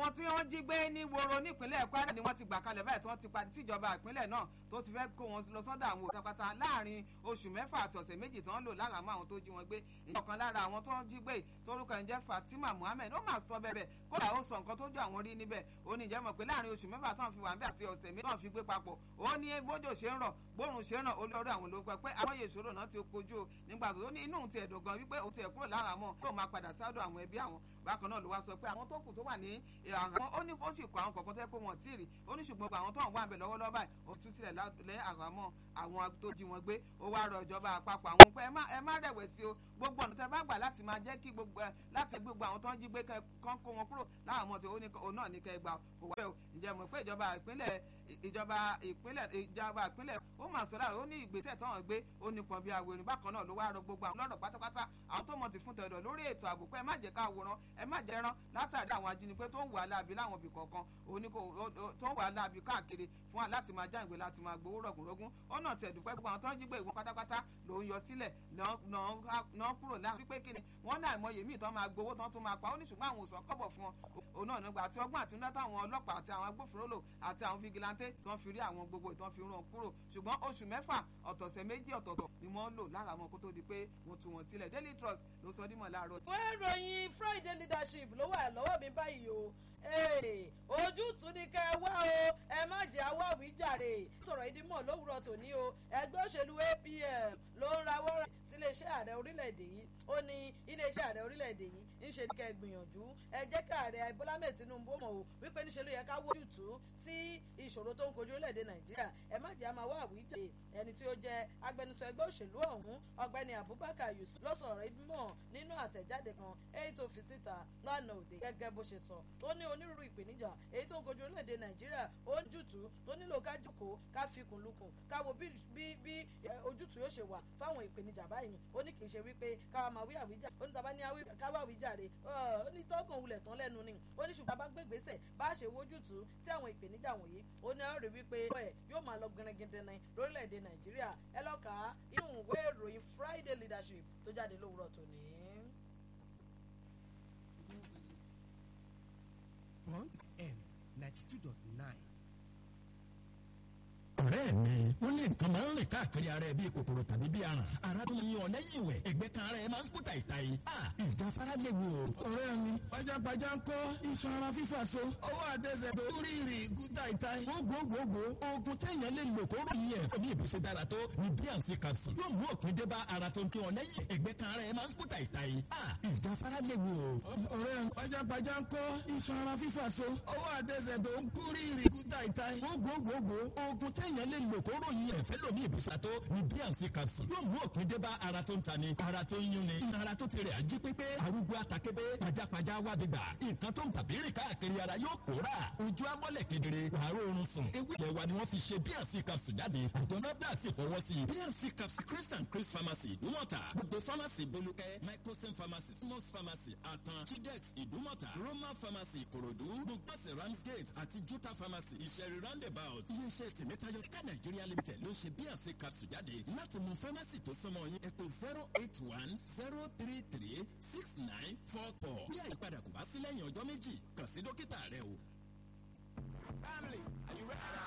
àwọn tí wọ́n jí gbé ní woro nípínlẹ̀ kwara ni wọ́n ti gbà kalẹ̀ báyìí tí wọ́n ti padì síjọba ìpínlẹ̀ náà tó ti fẹ́ kó wọn lọ sọ́dọ̀ àwọn pátápátá láàrin oṣù mẹ́fà àti ọ̀sẹ̀ méjì tí wọ́n lò láramọ́ àwọn tó jí wọn gbé ìyọ̀kan lára àwọn tó jí gbé torúkọ ẹ̀ ń jẹ́ fatima muhammed ó máa sọ bẹ́ẹ̀ kódà ó sọ nǹkan tó jọ àwọn rí níbẹ̀ ó ní ìjẹ́ mọ̀ pé láàrin oṣù mẹ́fà tán fi wà ń bẹ̀ àti ọ̀sẹ̀ méjì tán fi gbé papọ̀ ó ní bójò ṣe ń rọ̀ gbórùn ṣe ń rọ̀ olórí àwọn ló pẹ́ pé àwọn yè ìṣòro náà ti kojú o nígbà tó ní inú ti ẹ̀dùn gan wípé òun ti ẹ̀ kúrò lára mọ́ kó máa padà sádọ̀ àwọn ẹbí àwọn bákan náà ló wá sọ pé àwọn tó kù tó wà ní àwọn ó ní ó sì kọ àwọn kọ̀ọ̀kan tẹ́ pé wọ́n tí ì rí ó ní ṣùgbọ́n àwọn tó ń wà ń bẹ̀ lọ́wọ́lọ́wọ́ báyìí ó tú sílẹ̀ lẹ́ àhámọ́ àwọn tó jí wọn gbé ó wá rọ ìjọba àpapọ̀ àwọn pé ẹ má rẹ̀wẹ̀sì o gbogbo ọ̀nà tẹ́ bá gbà láti máa jẹ́ kí gbogbo ẹ láti gbogbo àwọn tó ń jí gbé kán kó wọn kúrò láwọn ọmọ tí òun náà ní kẹ́ gbà kò wá bẹ́ẹ̀ o ǹjẹ́ mọ̀ pé ìjọba ìpínlẹ̀ ìjọba ìpínlẹ̀ ìjọba ìpínlẹ̀ ó mà sọ láàrin ó ní ìgbésẹ̀ táwọn gbé ó ní pọn bí awèrè bákan náà ló wá rọ gbogbo àwọn lọ́rọ̀ pátápátá àwọn tó mọ̀ ti fún tẹ̀dọ̀ lórí ètò ààbò pé ẹ má jẹ́ ká wòran ẹ má jẹ́ rán látàrí àwọn ajínigbé tó ń wà láàbí láwọn ibì kọ̀ọ̀kan oníkó tó ń wà láàbí káàkiri fún wa láti máa já ìwé láti máa gbowó rọ̀gùnrọ̀gùn ọ̀nà tẹ̀dùpẹ́ gbogbo àwọn tó ń jí gbé ìwọ̀n pátápátá ló ń yọ sílẹ̀ náà kúrò láàrin wípé kíni wọ́n náà mọ yèmí tán máa gbowó tán tún máa pa ó ní ṣùgbọ́n àwọn òsàn kọ́bọ̀ fún wọn òun náà nígbà tí ọgbọ́n àtinúdá táwọn ọlọ́pàá àti àwọn agbófinró lò àti àwọn fìgìláńtẹ́ tí wọ́n fi rí àwọn gbogbo ìtàn fi ràn kúrò ṣùgbọ́n oṣù mẹ́fà ọ̀tọ̀ọ̀sẹ̀ méjì ọ̀tọ̀ọ̀tọ̀ ni wọ́n lò lára wọn kó tó di pé wọ́n tú wọn sílẹ̀ Daily Trust ló sọ dímọ̀ láàárọ̀. fún ìròyìn Friday leadership ló wà lọ́wọ́ mi báyìí o ojútùú ni kẹ́ ẹ wá o ẹ má jẹ́ àwọ̀ àwíjàre sọ̀rọ̀ ìdímọ̀ lówùrọ̀ tòní o ẹgbẹ́ òṣèlú APM ló ń rawọ́ rẹ̀ síléeṣẹ́ ààrẹ orílẹ̀-èdè yìí ó ní iléeṣẹ́ ààrẹ orílẹ̀-èdè yìí ń ṣe ní kẹ́ ẹ gbìyànjú ẹ jẹ́ kí ààrẹ Bọ́lá Ahmed Tinubu mọ̀ o wípé níṣe ló yẹ ká wó ojútùú sí ìṣòro tó ń kojú orílẹ̀-èdè Nàìjíríà ẹ má jẹ́ àmà wá àwíjàre ẹni tí ó jẹ́ agbẹnusọ ẹgbẹ́ òṣèlú ọ̀hún ọ̀gbẹ́ni Abubakar Yusuf ló sọ̀rọ̀ ìdímọ̀ nínú àtẹ̀jáde kan èyí tó fi síta lánàá òde gẹ́gẹ́ bó ṣe sọ ó ní onírúurú ìpèníjà èyí tó ń kojú orílẹ̀-èdè Nàìjíríà ó ń jùtú tó nílò ká jókòó ká fi kùn lukùn ká wo bí bí ojútùú yóò ṣe wà fáwọn ìpèníjà báyìí ó ní kì í ṣe wípé káwa máa wí àwíjà ó ní tàbá ní káwá àwíjàre ó ní tọ́gùn wulẹ̀ tán lẹ́nu ni ó ní ṣùgbọ́n bá gbégbèsè bá ṣe wójútùú sí àwọn ìpèníjà wọ̀nyí ó ní ọ̀rẹ́ wípé ẹ̀ yóò máa lọ gẹrẹgẹdẹ ní lórílẹ̀‐èdè Nàìjíríà ẹ lọ́ka inú ìwé ìròyìn Friday leadership tó jáde lówùrọ̀ tòní. Bond M ninety two dot nine ọ̀rẹ́ mi wọ́n ní nǹkan máa ń rìn káàkiri ara ẹ bíi kòkòrò tàbí bíi aràn ara tó ń yan lẹ́yìn ìwẹ̀ ẹgbẹ́ kan ara ẹ máa ń kú tàìtàì ìjáfara léwu o. ọ̀rẹ́ mi pajápajá ń kọ́ iṣan ara fífà so ọwọ́ àtẹsẹ̀ tó rí ìrì kú tàìtàì. gbogbogbò oògùn téèyàn lè lò kó ròyìn ẹ̀ fún bí ìbùsùn dára tó ní bíànsì capsule yóò mú òpin dé bá ara tó ń kí wọn lẹ́yìn ẹgbẹ́ kan ara ẹ máa ń kú tàìtàì ìjáfara léwu o. ọ̀rẹ́ mi pajápajá ń kọ́ iṣan ara fífà so ọwọ́ àtẹsẹ̀ tó ń kú rí ìrì kú tàìtàì. gbogbogbò oògùn téèyàn lè lò kó ròyìn ẹ̀ fẹ́ lómi ìbùsùn tó ní bíànsì capsule yóò mú òpin dé bá ara tó ń tani ara tó ń yúnni ara tó ti rẹ̀ ají pépé arúgbó atakébé pajápajá wábìgbà nǹkan tó ń tàbí rìn káàkiri ara yóò pòórà ojú amọ́lẹ̀ kedere wàárọ̀ oorun sùn ewé ilẹ̀ wa ni wọ́n fi ṣe bíànsì capsule jáde àjọ nafda sì fọwọ́ sí i bíànsì capsule chris and chris pharmacy ìdúmọ̀tà gbogbo pharmacy bolúkẹ́ microsim pharmacy small pharmacy àtàn chidex ìdúmọ̀tà roman pharmacy ìkòròdú gbogbo ramsgate àti juta pharmacy ìṣẹ̀rí roundabout iléeṣẹ́ tìmẹ́tayọ ká nàìjíríà limited ló ń ṣe bíànsì capsule jáde láti mú pharmacy tó súnmọ́ yín ẹ pè zero eight one zero three three six nine four four bí àyípadà kò bá sí lẹ́yìn ọjọ́ méjì kàn sí dókítà rẹ o. Family, are you ready?